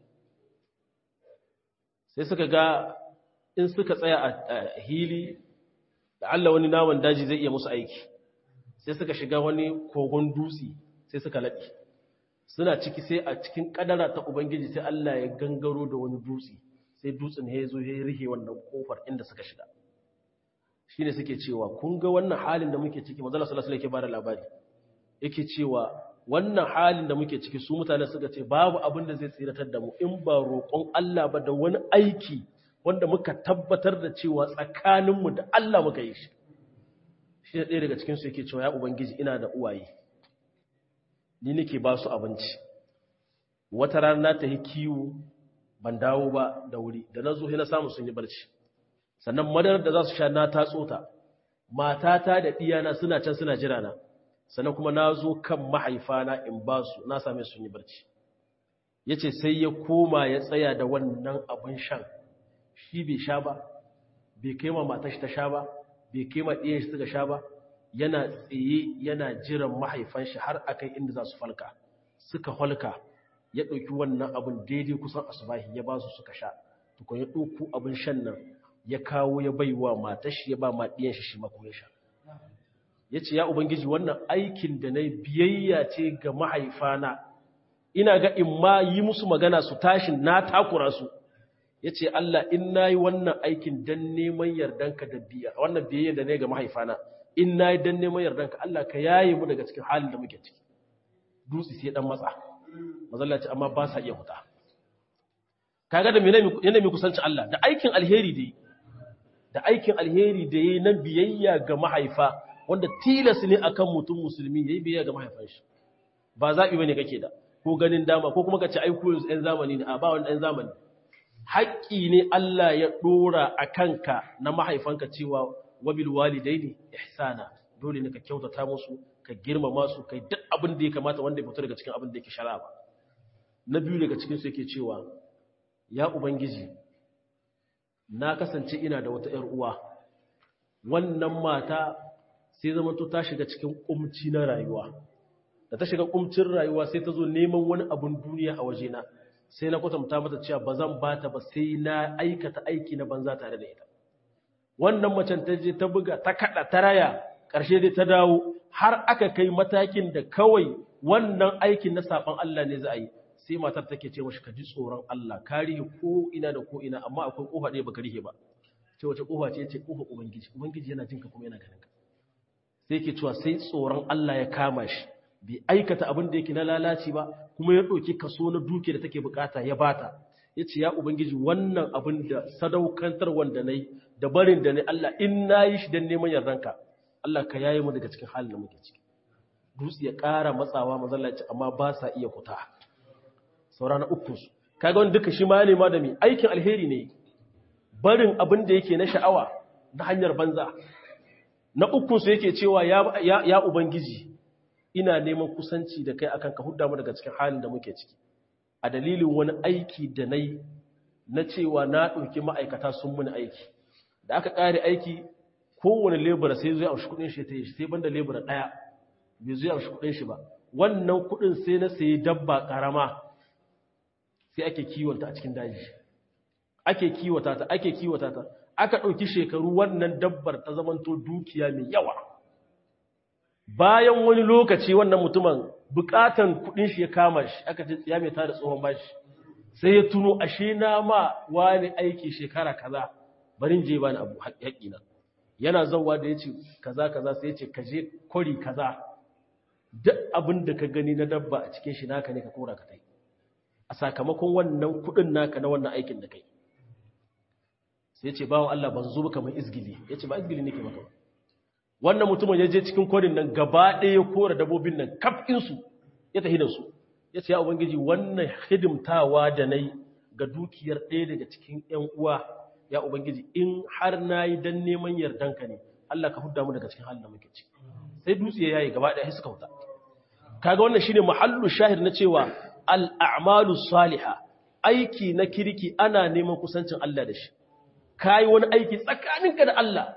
sai suka ga in suka tsaya a hili da Allah wani naman daji zai iya musu aiki sai suka shiga wani kogon dutse sai suka laɗe suna ciki sai a cikin ƙadara ta ubangiji sai Allah ya gangaro da wani dutse sai dutsen ya zo ya rihe wannan kofar inda suka shiga shi ne suke cewa kun ga wannan halin da muke ciki mazala salasala yake bada labari yake cewa wannan halin da muke ciki su mutane suka ce babu abin da zai tsiratar da mu in ba roƙon Allah ba da wani aiki wanda muka tabbatar da cewa tsakaninmu da Allah muka yi shi shi da ɗaya daga cikinsu yake cewa ya ubangiji ina da uwaye ni nake ba su abinci wata rana ta yi kiwo ban dawo ba da wuri da na zo na samu sun yi barci sannan madarar da za su sha na tatso ta matata da ɗiyana suna can suna jira na sannan kuma na zo kan mahaifana in ba su na same sun yi barci ya ce sai ya koma ya tsaya da wannan abin shan shi bai sha ba bai kai ma matashi ta sha ba bai kai ma ɗiyan shi suka sha ba yana tsaye yana jiran mahaifan shi har akai inda za su falka suka falka ya ɗauki wannan abin daidai kusan asubahi ya ba su suka sha tukun ya ɗauku abin shan nan ya kawo ya bai wa matashi ya ba ma ɗiyan shi shi mako ya sha ya ce ya ubangiji wannan aikin da na biyayya ce ga mahaifana ina ga in ma yi musu magana su tashin na takura su ya ce Allah in na yi wannan aikin don neman yardanka da biya wannan biyayya da ne ga mahaifana in na yi don neman yardanka Allah ka yaye mu daga cikin halin da muke ciki dutse sai dan matsa mazallaci amma ba sa iya huta kaga da yana mai kusanci Allah da aikin alheri da yi da aikin alheri da yi na biyayya ga mahaifa wanda tilas ne akan mutum musulmi yayi biyayya ga mahaifan shi ba zabi bane kake da ko ganin dama ko kuma kace ai ku yanzu ɗan zamani ne a ba wani ɗan zamani haƙƙi ne Allah ya dora a kanka na mahaifanka cewa wabil walidaini ihsana dole ne ka kyautata musu ka girmama su kai duk abin da ya kamata wanda ya fito daga cikin abin da yake shara ba na biyu daga cikin su yake cewa ya ubangiji na kasance ina da wata ƴar uwa wannan mata sai zama to ta shiga cikin kumci na rayuwa da ta shiga kumcin rayuwa sai ta zo neman wani abun duniya a wajena sai na kwatanta mata cewa ba zan ba ta ba sai na aikata aiki na banza tare da ita wannan macen ta je ta buga ta kada ta raya ƙarshe dai ta dawo har aka kai matakin da kawai wannan aikin na saban Allah ne za a yi sai matar take ce mashi ka ji tsoron Allah ka rihe ko ina da ko ina amma akwai kofa ɗaya baka rihe ba ce wace kofa ce ce kofa ubangiji ubangiji yana jinka kuma yana ganin ka sai ke cewa sai tsoron Allah ya kama shi bai aikata abin da yake na lalaci ba kuma ya ɗauki kaso na duke da take bukata ya bata ya ce ya ubangiji wannan abin da sadaukantar wanda na yi da barin da na Allah in na yi shi don neman yardanka Allah ka yayi mu daga cikin halin da muke ciki dutse ya ƙara matsawa mazallaci amma ba sa iya fita saura na uku su kaga wani duka shi ma ne ma da mi aikin alheri ne barin abin da yake na sha'awa na hanyar banza na uku su yake cewa ya, ya, ya ubangiji ina neman kusanci da kai akan ka hudda mu daga cikin halin da muke ciki a dalilin wani aiki da na yi na cewa na ɗauki ma'aikata sun muni aiki da aka ƙare aiki kowane lebura sai zuwa amshi kuɗin shi ta yi sai banda lebura ɗaya bai zuwa amshi kuɗin shi ba wannan kuɗin sai na sayi dabba ƙarama sai ake kiwonta a cikin daji ake kiwata ta ake kiwata ta aka ɗauki shekaru wannan dabbar ta zamanto dukiya mai yawa bayan wani lokaci wannan mutumin bukatan kudin shi ya kama shi aka ce tsiya mai tada tsohon bashi sai ya tuno ashe na ma wani aiki shekara kaza barin je bani abu haƙiƙina yana zauwa da ya ce kaza kaza sai ya ce ka je kwari kaza duk abin da ka gani na dabba a cikin shi naka ne ka kora ka tai a sakamakon wannan kudin naka na wannan aikin da kai sai ya ce bawan Allah ban zo maka mai izgili ya ce ba izgili nake maka ba wannan mutumin ya je cikin kwarin nan gaba ɗaya ya kora dabobin nan kafinsu ya tafi da su ya ce ya ubangiji wannan hidimtawa da na yi ga dukiyar ɗaya daga cikin ‘yan uwa ya ubangiji in har na yi don neman yardanka ne Allah ka hudda mu daga cikin halin da muke ciki sai dutse ya yi gaba ɗaya suka wuta kaga wannan shine mahallu shahid na cewa al'amalu saliha aiki na kirki ana neman kusancin Allah da shi kayi wani aiki tsakaninka da Allah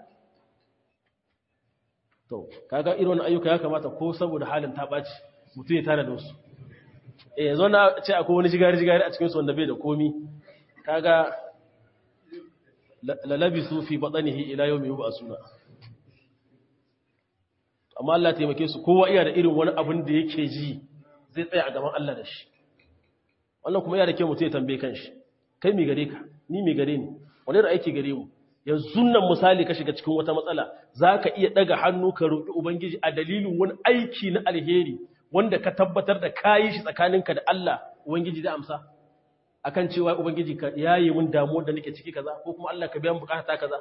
to kaga irin ayyuka ya kamata ko saboda halin ta ɓaci mutum ya tare da wasu eh yanzu na ce akwai wani jigari jigari a cikin su wanda bai da komi kaga lalabi su fi batsanihi ila yau mai yi suna amma Allah taimake su kowa iya da irin wani abin da yake ji zai tsaya a gaban Allah da shi wannan kuma iya da kyau mutum ya tambaye kan shi kai mai gare ka ni mai gare ni wani da aiki gare mu yanzu nan misali ka shiga cikin wata matsala za ka iya ɗaga hannu ka roƙi Ubangiji a dalilin wani aiki na alheri wanda ka tabbatar da kayi shi tsakaninka da Allah Ubangiji da amsa akan cewa Ubangiji ka yaye mun damuwar da nake ciki kaza ko kuma Allah ka biyan bukata kaza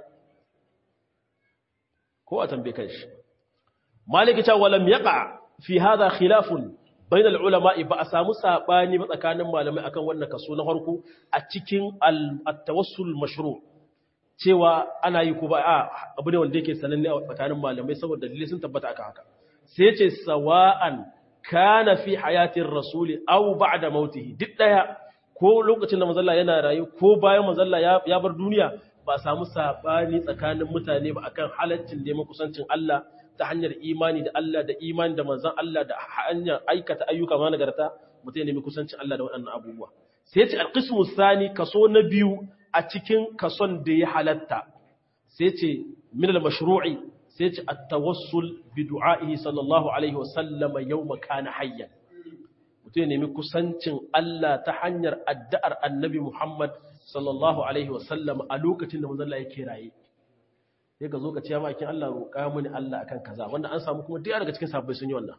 ko a tambaye kan shi maliki ta walam yaqa fi hadha khilafun bain ulama ba a samu sabani ba tsakanin malamai akan wannan kaso na farko a cikin at-tawassul mashru' cewa ana yi ko ba a abu ne wanda yake sananne a tsakanin malamai saboda dalilai sun tabbata aka haka sai ce sawa'an kana fi hayatin rasuli aw ba'da mautihi duk daya ko lokacin da manzalla yana rayu ko bayan manzalla ya bar duniya ba samu sabani tsakanin mutane ba akan halaccin neman kusancin Allah ta hanyar imani da Allah da imani da manzon Allah da hanyar aikata ayyuka ma nagarta mutum ya nemi kusancin Allah da waɗannan abubuwa sai ce alqismu sani kaso na biyu a cikin kason da ya halatta sai ce min al-mashru'i sai ce at-tawassul bi du'a'ihi sallallahu alaihi wa sallama yawma kana hayyan mutum ya nemi kusancin Allah ta hanyar addu'ar annabi Muhammad sallallahu alaihi wa sallam a lokacin da manzon Allah yake raye sai ka zo ka ce makin Allah roƙa mini Allah akan kaza wanda an samu kuma duk daga cikin sabbai sun yi wannan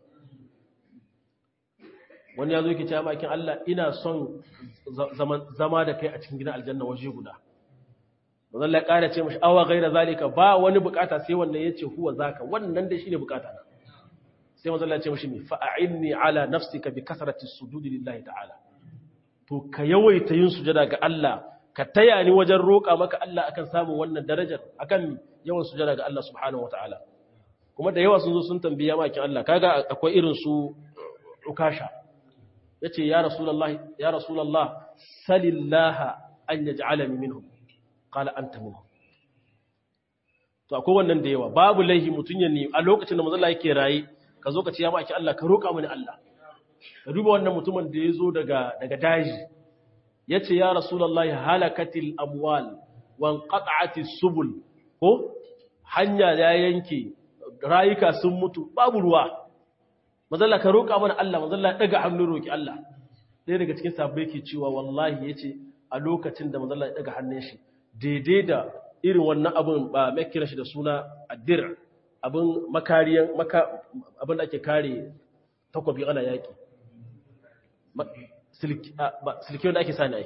wani ya zo yake ce makin Allah ina son zama da kai a cikin gidan aljanna waje guda manzon Allah ya ƙara ce mashi awa gaira zalika ba wani bukata sai wannan yace huwa zaka wannan dai shine bukata na sai manzon Allah ya ce mashi mi fa'inni ala nafsika bi kasrati sujudi lillahi ta'ala to ka yawaita yin sujada ga Allah ka taya ni wajen roƙa maka Allah akan samun wannan darajar akan yawan sujada ga Allah subhanahu wataala kuma da yawa sun zo sun tambiya makin Allah kaga akwai irin su ukasha yace ya rasulullahi ya rasulullah salillaha an yaj'alani minhum qala anta minhum to akwai wannan da yawa babu laihi mutun ya ne a lokacin da manzo Allah yake raye ka zo ka ce ya maki Allah ka roƙa mini Allah ka duba wannan mutumin da ya zo daga daga daji yace ya rasulullahi halakatil amwal wan qat'atis subul ko hanya ya yanke rayuka sun mutu babu ruwa mazalla ka roƙa mana Allah mazalla daga hannu roki Allah sai daga cikin sabbai ke cewa wallahi yace a lokacin da mazalla ya daga hannun shi daidai da irin wannan abun ba mai kira shi da suna addir abin makariyan maka abin da ake kare takwabi ana yaki silki wanda ake sani ai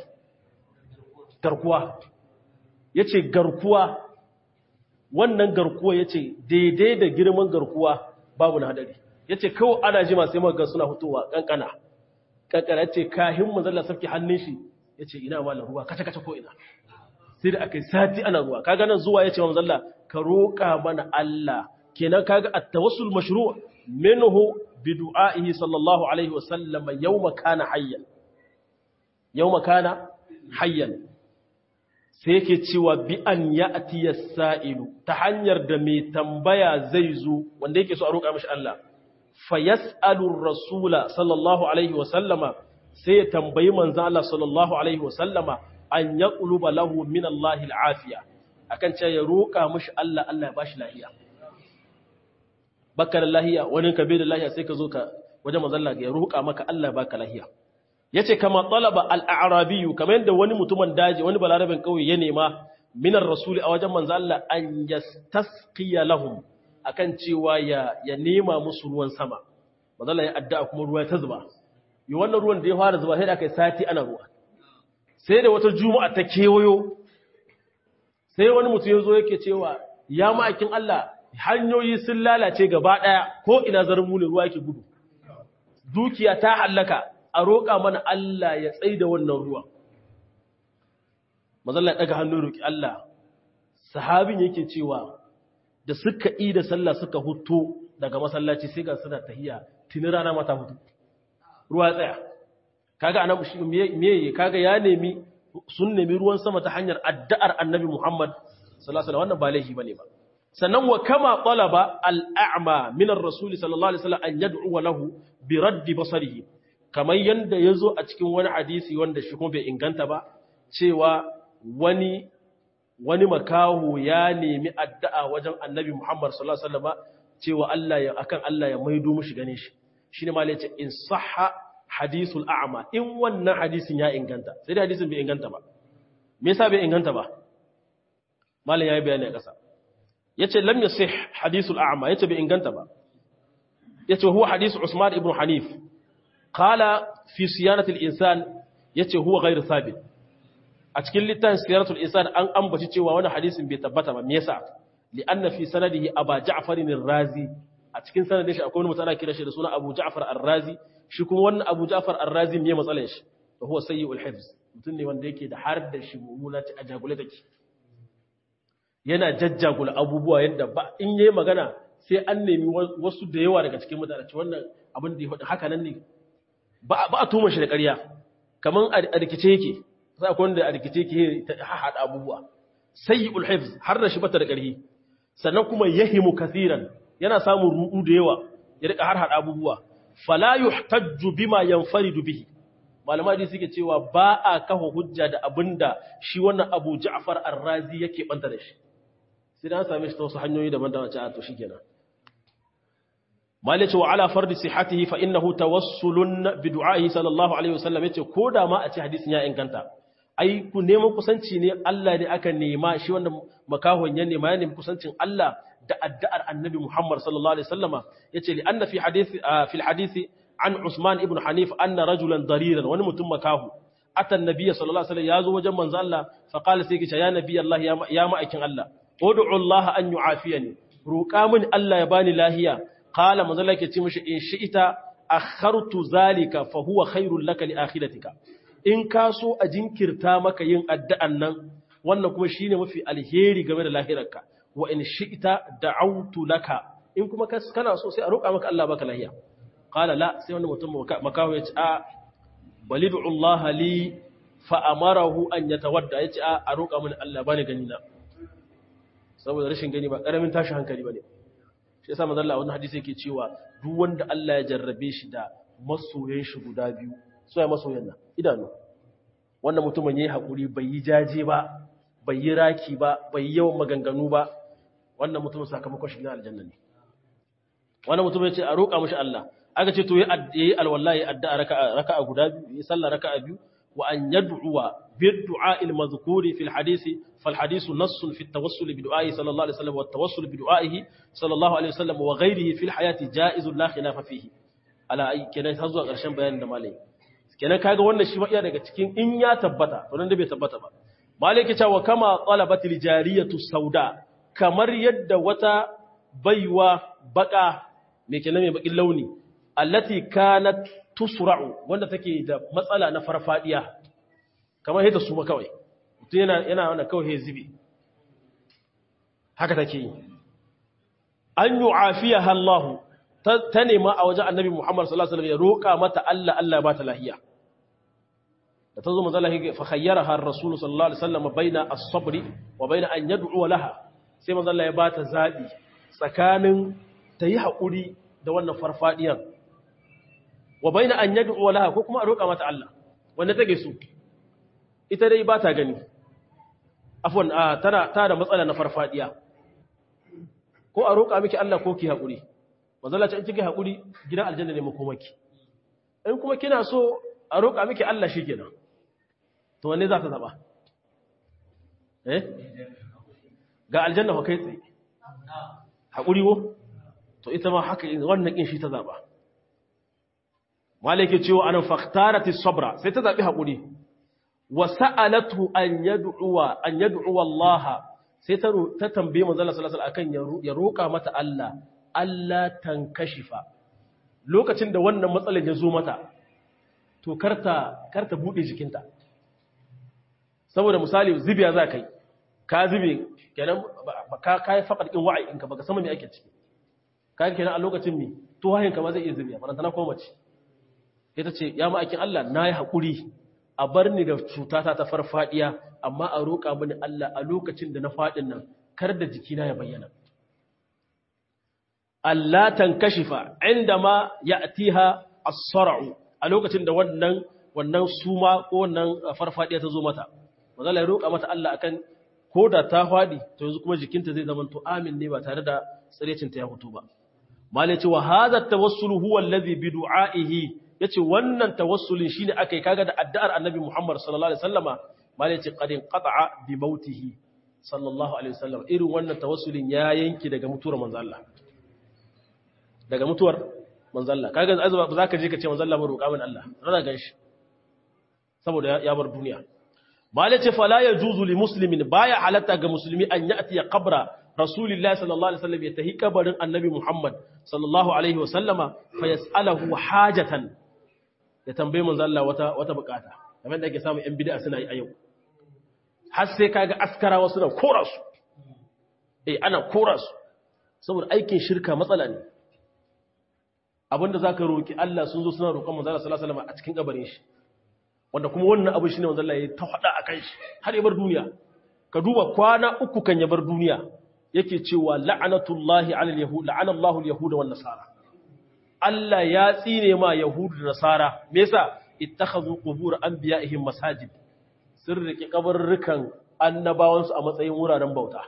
garkuwa yace garkuwa wannan garkuwa yace daidai da girman garkuwa babu na hadari yace kawai ana jima sai maka suna fitowa kankana kankana yace kahin manzalla sarki hannun shi yace ina mallan ruwa kace kace ko ina sai da akai sati ana ruwa kaga nan zuwa yace manzalla ka roka mana Allah kenan kaga at-tawassul mashru' minhu bi du'a'ihi sallallahu alaihi wa sallam yawma kana hayyan yawma kana hayyan sai yake cewa bi an ya'ti as-sa'ilu ta hanyar da mai tambaya zai zo wanda yake so a roƙa mishi Allah fa yas'alu ar-rasula sallallahu alaihi wa sallama sai ya tambayi manzo Allah sallallahu alaihi wa sallama an yaqluba lahu min Allah al-afiya akan cewa ya roƙa mishi Allah Allah ya bashi lafiya baka da lahiya wani ka bai da lahiya sai ka zo ka wajen manzalla ya roƙa maka Allah baka lahiya yace kama talaba al-a'rabiyyu kamar yadda wani mutumin daji wani balarabin kauye ya nema minar rasuli a wajen manzalla an yastasqiya lahum akan cewa ya ya nema musu ruwan sama manzalla ya addu'a kuma ruwa ta zuba yi wannan ruwan da ya fara zuba sai da kai sati ana ruwa sai da wata juma'a ta kewayo sai wani mutum ya zo yake cewa ya ma'aikin Allah hanyoyi sun lalace gaba ɗaya ko ina zarmu ne ruwa yake gudu dukiya ta hallaka a roƙa mana Allah ya tsai da wannan ruwa mazalla ya ɗaga hannun roƙi Allah sahabin yake cewa da suka yi da sallah suka hutu daga masallaci sai ga suna tahiya tuni rana mata hutu ruwa tsaya kaga anan me kaga ya nemi sun nemi ruwan sama ta hanyar addu'ar annabi Muhammad sallallahu alaihi wasallam wannan ba laifi bane ba sannan wa kama talaba al'a'ma min ar-rasul sallallahu alaihi wasallam an yad'u lahu bi raddi basarihi kamar yanda yazo a cikin wani hadisi wanda shi kuma bai inganta ba cewa wani wani makahu ya nemi addu'a wajen annabi Muhammad sallallahu alaihi wasallam cewa Allah ya akan Allah ya maido mushi gane shi shine ma yace in sahha hadisul a'ma in wannan hadisin ya inganta sai da hadisin bai inganta ba me yasa bai inganta ba malam yayi bayani a kasa yace lam yasih hadisul a'ma yace bai inganta ba yace huwa hadith Usman ibn Hanif qala fi siyanati al-insan yace huwa ghairu thabit a cikin littafin siyaratul insan an ambaci cewa wani hadisin bai tabbata ba me yasa li'anna fi sanadihi aba ja'far ar-razi a cikin sanadin shi akwai wani mutum ana kira shi da suna Abu Ja'far ar-Razi shi kuma wannan Abu Ja'far ar-Razi me matsalar shi to huwa sayyi'ul hifz mutum ne wanda yake da har da shi mummuna ci a jagule take yana jajjagula abubuwa yadda ba in yayi magana sai an nemi wasu da yawa daga cikin mutane wannan abin da ya faɗi haka nan ne ba a tuma shi da ƙarya kamar a rikice yake za ku wanda a rikice yake ta haɗa abubuwa sai yi ulhifz har da shi bata da ƙarfi sannan kuma yahimu kathiran yana samun ruɗu da yawa ya rika har haɗa abubuwa fala yuhtajju bima yanfaridu bihi malama dai suke cewa ba a kafa hujja da abinda shi wannan Abu Ja'far Ar-Razi yake banta da shi sai dan same shi ta wasu hanyoyi daban-daban a to shikenan malice wa ala fardi sihhatihi fa innahu tawassulun bi du'ahi sallallahu alaihi wasallam yace koda ma a ce hadisin ya inganta ai ku neman kusanci ne Allah ne aka nema shi wanda makahon ya nema ya nemi kusancin Allah da addu'ar annabi Muhammad sallallahu alaihi wasallama yace li anna fi hadisi fi hadisi an Usman ibn Hanif anna rajulan dariran wani mutum makahu atan nabiyyi sallallahu alaihi wasallam yazo wajen manzo Allah fa qala sai ki ya nabi Allah ya ma'aikin Allah ud'u Allah an yu'afiyani roƙa min Allah ya bani lahiya qala manzo Allah ke ce mishi in shi'ita akhartu zalika fa huwa khairul laka li akhiratika in ka so a jinkirta maka yin addu'an nan wannan kuma shine mafi alheri game da lahirarka wa in shi'ita da'awtu laka in kuma kana so sai a roƙa maka Allah baka lahiya qala la sai wannan mutum makaho ya ce a balidu Allah li fa amarahu an yatawadda ya ce a a roƙa mini Allah bani gani na saboda rashin gani ba karamin tashi hankali bane shi yasa manzo Allah wannan hadisi yake cewa duk wanda Allah ya jarrabe shi da masoyan shi guda biyu so ya masoyan nan idanu wannan mutumin yayi hakuri bai yi jaje ba bai yi raki ba bai yi yawan maganganu ba wannan mutumin sakamakon shi na aljanna ne wannan mutumin ya ce a roƙa mishi Allah aka ce to yi alwallahi addu'a raka'a raka'a guda biyu yi sallah raka'a biyu wa an yad'uwa bid-du'a al-madhkuri fi al-hadisi fal-hadisu nassun fi at-tawassul bi du'a'i sallallahu alaihi wasallam wa at-tawassul bi du'a'ihi sallallahu alaihi wasallam wa ghayrihi fi al-hayati ja'izun la khilafa fihi ala ai kenan har zuwa ƙarshen bayanin da malai kenan kaga wannan shi ma iya daga cikin in ya tabbata to nan da bai tabbata ba malai ke cewa kama talabatil jariyatu sauda kamar yadda wata baiwa baka me kenan mai bakin launi allati kanat tusra'u wanda take da matsala na farfadiya kamar hita su kawai mutum yana yana wannan kawai zibi haka take yi an yu'afiyaha Allah ta nema a wajen Annabi Muhammad sallallahu alaihi wasallam ya roka mata Allah Allah ba ta lahiya da tazo manzo Allah fa khayyaraha ar-rasul sallallahu alaihi wasallam baina as-sabr wa baina an yad'u laha sai manzo Allah ya ba ta zabi tsakanin ta yi haƙuri da wannan farfadiyan wa bai na an yadda laha ko kuma a roƙa mata Allah wanda take su ita dai ba ta gani afon tana ta da matsala na farfadiya ko a roƙa miki Allah ko ki haƙuri mazala ce in kike haƙuri gidan aljanna ne makomaki in kuma kina so a roƙa miki Allah shi kenan to wanne za ta zaba eh ga aljanna fa kai tsaye haƙuri wo to ita ma haka wannan kin shi ta zaba malike cewa anan faktarati sabra sai ta zabi hakuri wa sa'alatu an yad'uwa an yad'uwa Allah sai ta ta tambaye manzo Allah sallallahu alaihi wasallam akan ya roka mata Allah Allah tankashifa lokacin da wannan matsalar ya zo mata to karta karta bude jikinta saboda misali zibiya za kai ka zube kenan ka kai faqad in wa'i in ka baka sama me ake ciki kaga kenan a lokacin mi to wahin ka ma zai iya zubiya faranta na koma ce ita ce ya ma'aikin Allah na yi haƙuri a bar ni da cutata ta farfadiya amma a roƙa mini Allah a lokacin da na faɗin nan kar da jikina ya bayyana Allah tankashifa inda ma ya'tiha as-sar'u a lokacin da wannan wannan suma ko wannan farfadiya ta zo mata manzo ya roƙa mata Allah akan ko da ta faɗi to yanzu kuma jikinta zai zama to amin ne ba tare da tsirecinta ya fito ba malai ce wa hadha tawassul huwa alladhi bi du'aihi yace wannan tawassulin shine akai kaga da addu'ar annabi Muhammad sallallahu alaihi wasallama malai ce qadin qata'a bi mautihi sallallahu alaihi wasallam irin wannan tawassulin ya yanki daga mutuwar manzo Allah daga mutuwar manzo Allah kaga azaba ba zaka je ka ce manzo Allah ba roƙa min Allah rana ganshi saboda ya bar duniya malai ce fala yajuzu li muslimin baya halatta ga musulmi an ya'ti qabra rasulillahi sallallahu alaihi wasallam ya tahi kabarin annabi Muhammad sallallahu alaihi wasallama fa yas'alahu hajatan ya tambaye manzo Allah wata wata bukata kamar da ake samu yan bid'a suna yi a yau har sai kaga askarawa suna kora su eh ana kora su saboda aikin shirka matsala ne abinda zaka roki Allah sun zo suna roƙon manzo Allah sallallahu alaihi wasallam a cikin kabarin shi wanda kuma wannan abu shine manzo Allah ya ta hada akan shi har ya bar duniya ka duba kwana uku kan ya bar duniya yake cewa la'anatullahi 'alal yahud la'ana Allahu al-yahud wan nasara Allah ya tsine ma yahudu da nasara me yasa ittakhadhu qubur anbiya'ihim masajid sun rike kabarrukan annabawansu a matsayin wuraren bauta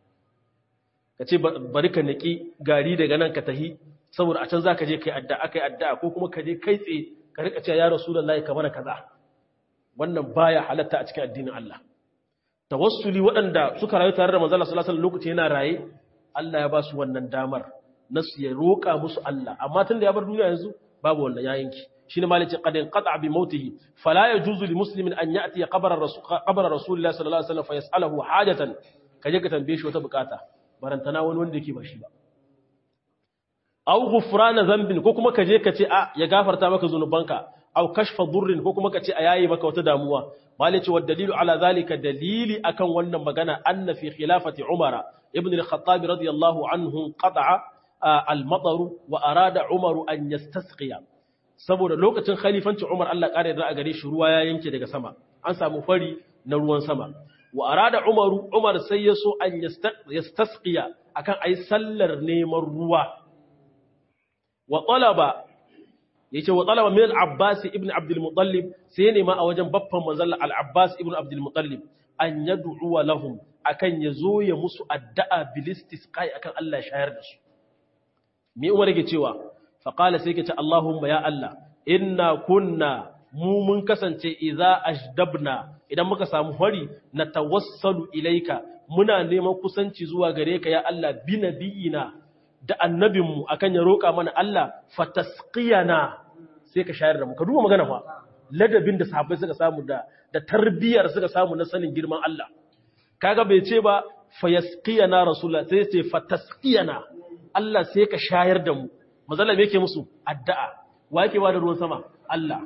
kace bari ka niki gari daga nan ka tahi saboda a can zaka je kai addu'a kai addu'a ko kuma ka je kai tsaye ka rika cewa ya rasulullahi ka mana kaza wannan baya halatta a cikin addinin Allah tawassuli waɗanda suka rayu tare da manzo Allah sallallahu alaihi wasallam lokaci yana raye Allah ya ba su wannan damar nasu ya roƙa musu Allah amma tun da ya bar duniya yanzu babu wannan ya yanki shine malice qad inqata bi mautihi fala yajuzu li muslimin an ya'ti qabra rasul qabra rasulillah sallallahu alaihi wasallam fa yas'aluhu hajatan kaje ka tambaye shi wata bukata barantana wani wanda yake ba shi ba aw ghufrana dhanbin ko kuma kaje ka ce a ya gafarta maka zunubanka aw kashfa durrin ko kuma ka ce a yayi maka wata damuwa malice wa dalilu ala zalika dalili akan wannan magana anna fi khilafati umara ibn al-khattab radiyallahu anhu qata'a al-matar wa arada umaru an yastasqiya saboda lokacin khalifancin umar Allah kare da a gare shi ruwa ya yanke daga sama an samu fari na ruwan sama wa arada umaru umar sai ya so an yastasqiya akan ayi sallar neman ruwa wa talaba yace wa talaba min al-abbas ibn abd al-muttalib sai ne ma a wajen baffan manzon al-abbas ibn abd al-muttalib an yad'u lahum akan yazo ya musu addu'a bilistisqai akan Allah shayar da su me umar yake cewa fa qala sai yake ce Allahumma ya Allah inna kunna mu mun kasance idza ajdabna idan muka samu hori na tawassalu ilaika muna neman kusanci zuwa gare ka ya Allah bi nabiyina da annabinmu akan ya roƙa mana Allah fatasqiyana sai ka shayar da mu ka duba magana fa ladabin da sahabbai suka samu da da tarbiyar suka samu na sanin girman Allah kaga bai ce ba fayasqiyana rasulullah sai ce fatasqiyana Allah sai ka shayar da mu mazalla me yake musu addu'a wa yake ba da ruwan sama Allah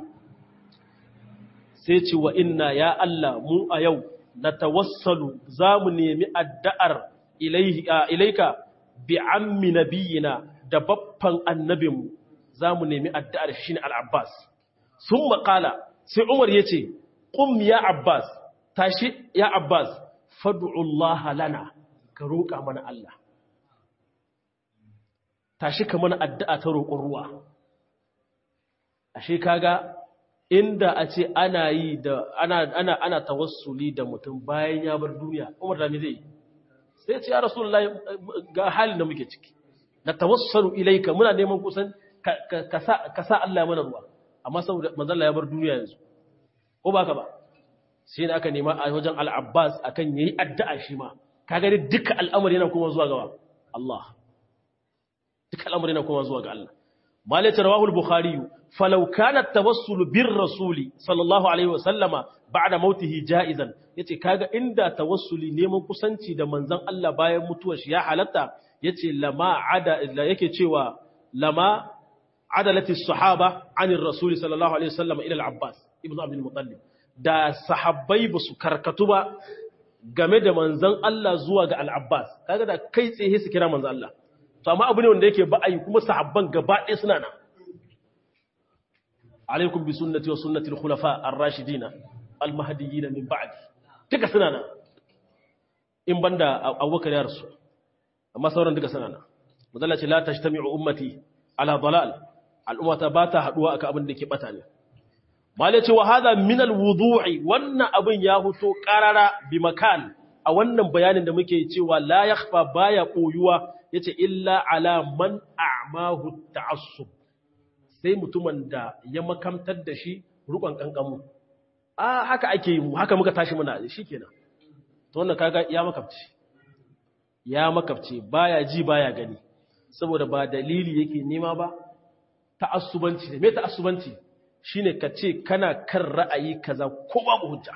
sai ce wa inna ya Allah mu a yau natawassalu zamu nemi addu'ar ilaika bi ammi nabiyina da baffan annabinmu za mu nemi addu'ar shi ne al'abbas sun makala sai umar ya ce ƙum ya abbas tashi ya abbas fadu'ullah lana ka roƙa mana Allah tashi ka mana addu'a ta roƙon ruwa ashe kaga inda a ce ana yi da ana ana ana tawassuli da mutum bayan ya bar duniya umar da me zai yi sai ce ya rasulullahi ga halin da muke ciki na tawassalu ilaika muna neman kusan ka sa Allah mana ruwa amma saboda manzon ya bar duniya yanzu ko baka ba sai da aka nema a wajen al-Abbas akan yayi addu'a shi ma kaga dai duka al'amari yana kuma zuwa ga Allah duka al'amari yana kuma zuwa ga Allah malai rawahu al-bukhari falau kana at-tawassul bir rasuli sallallahu alaihi wasallama ba'da mautihi ja'izan yace kaga inda tawassuli neman kusanci da manzon Allah bayan mutuwar shi ya halatta yace lama ada yake cewa lama adalati sahaba anir rasul sallallahu alaihi wasallam ila al-abbas ibnu abdul muttalib da sahabbai ba su karkatu ba game da manzon Allah zuwa ga al-abbas kaga da kai tsaye su kira manzon Allah to amma abu ne wanda yake ba'ayi kuma sahabban gaba ɗaya suna nan alaikum bi sunnati wa sunnati al-khulafa ar-rashidin al-mahdiyyin min ba'di duka suna nan in banda abubakar ya rasu amma sauran duka suna nan mazalla ce la tashtami'u ummati ala dalal al'ummata ba ta haduwa akan abin da ke bata ne malai ce wa hadha min al-wudu'i wannan abin ya huto qarara bi makan a wannan bayanin da muke cewa la yakhfa baya koyuwa yace illa ala man a'mahu ta'assub sai mutumin da ya makamtar da shi rukon kankamu a haka ake yi haka muka tashi muna shikenan to wannan kaga ya makabci ya makabce baya ji baya gani saboda ba dalili yake nema ba ta'assubanci ne me ta'assubanci shine ka ce kana kan ra'ayi kaza ko babu hujja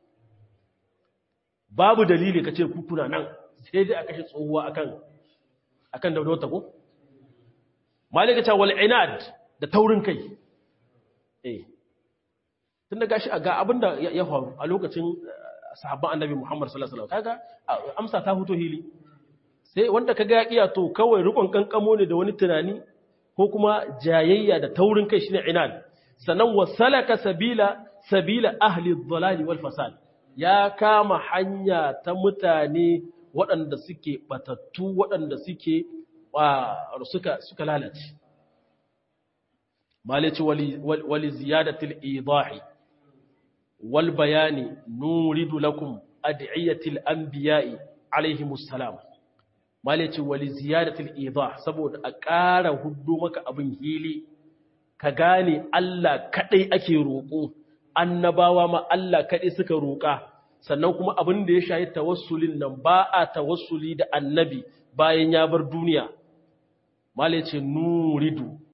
babu dalili ka ce ku kuna nan sai dai a kashe tsohuwa akan akan daudota ko malika ta wal inad da taurin kai eh tunda gashi ga abinda ya faru a lokacin sahabban annabi Muhammad sallallahu alaihi wasallam kaga amsa ta fito hili sai wanda ka ga iya to kawai rikon kankamo ne da wani tunani ko kuma jayayya da taurin kai shine inan sannan wasalaka sabila sabila ahli dhalali wal fasad ya kama hanya ta mutane waɗanda suke batattu waɗanda suke suka suka lalace malaci wali ziyadatil idahi wal bayani nuridu lakum adiyatil anbiya'i alaihimus salam malaci wali ziyadatil idah saboda a ƙara huddo maka abin hili ka gane Allah kadai ake roƙo annabawa ma Allah kadai suka roƙa sannan kuma abin da ya shayi tawassulin nan ba a tawassuli da annabi bayan ya bar duniya malaci nuridu